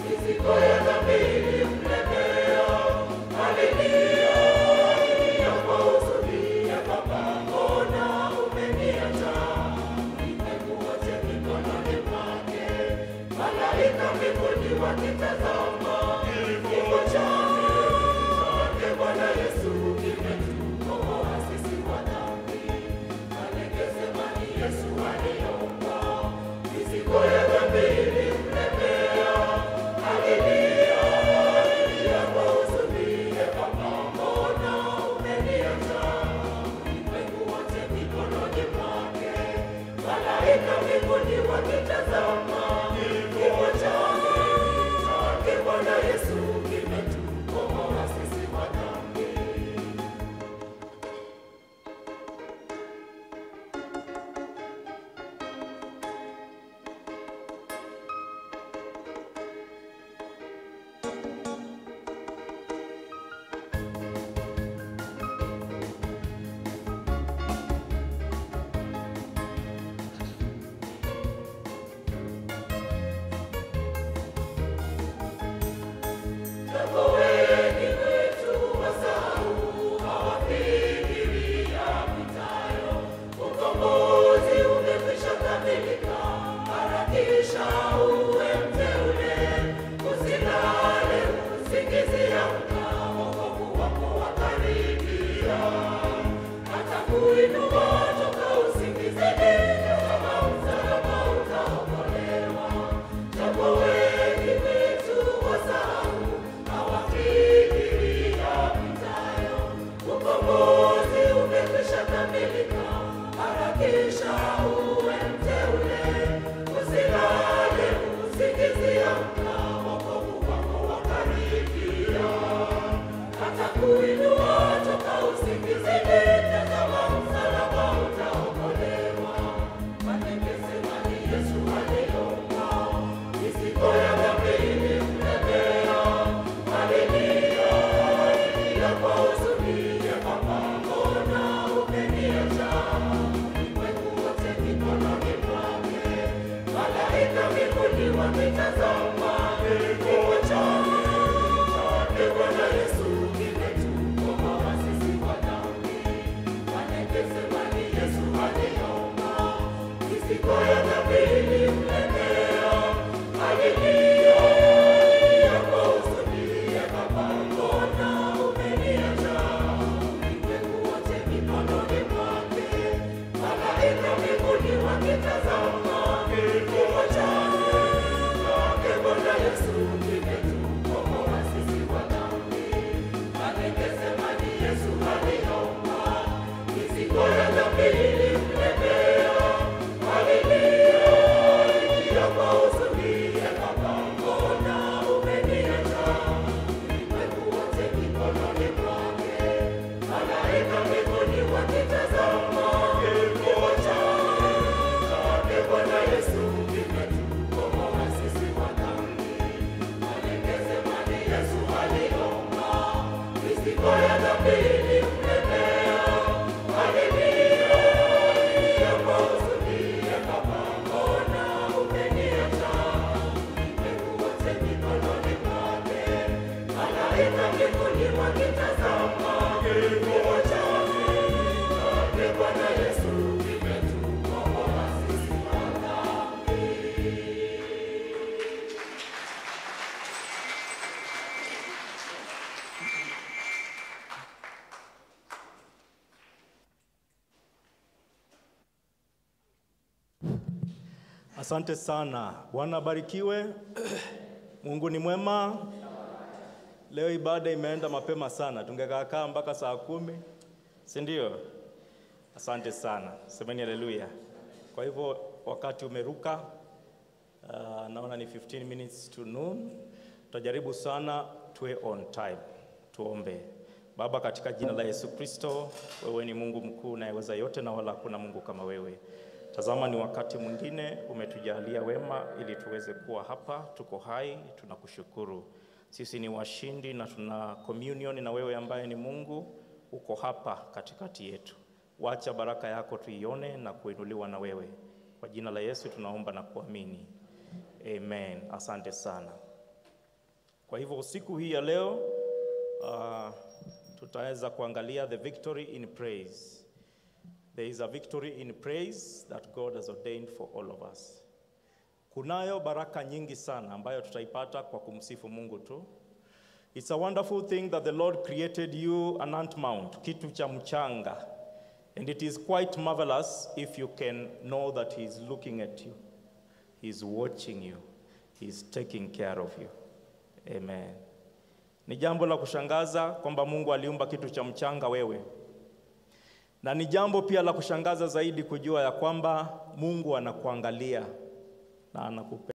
Asante sana. Bwana abarikiwe. Mungu ni mwema. Leo ibada imeenda mapema sana, tungekaakaa mpaka saa kumi, si ndio? Asante sana, semeni haleluya. Kwa hivyo wakati umeruka, uh, naona ni 15 minutes to noon. Tutajaribu sana tuwe on time. Tuombe. Baba, katika jina la Yesu Kristo, wewe ni Mungu mkuu unayeweza yote na wala hakuna Mungu kama wewe. Tazama, ni wakati mwingine umetujalia wema ili tuweze kuwa hapa, tuko hai, tunakushukuru. Sisi ni washindi na tuna communion na wewe ambaye ni Mungu, uko hapa katikati yetu. Wacha baraka yako tuione na kuinuliwa na wewe. Kwa jina la Yesu tunaomba na kuamini, amen. Asante sana. Kwa hivyo usiku hii ya leo uh, tutaweza kuangalia the victory in praise. There is a victory in praise that God has ordained for all of us. Kunayo baraka nyingi sana ambayo tutaipata kwa kumsifu Mungu tu. It's a wonderful thing that the Lord created you an ant mount, kitu cha mchanga. And it is quite marvelous if you can know that he is looking at you. He is watching you. He is taking care of you. Amen. Ni jambo la kushangaza kwamba Mungu aliumba kitu cha mchanga wewe. Na ni jambo pia la kushangaza zaidi kujua ya kwamba Mungu anakuangalia na anakupenda.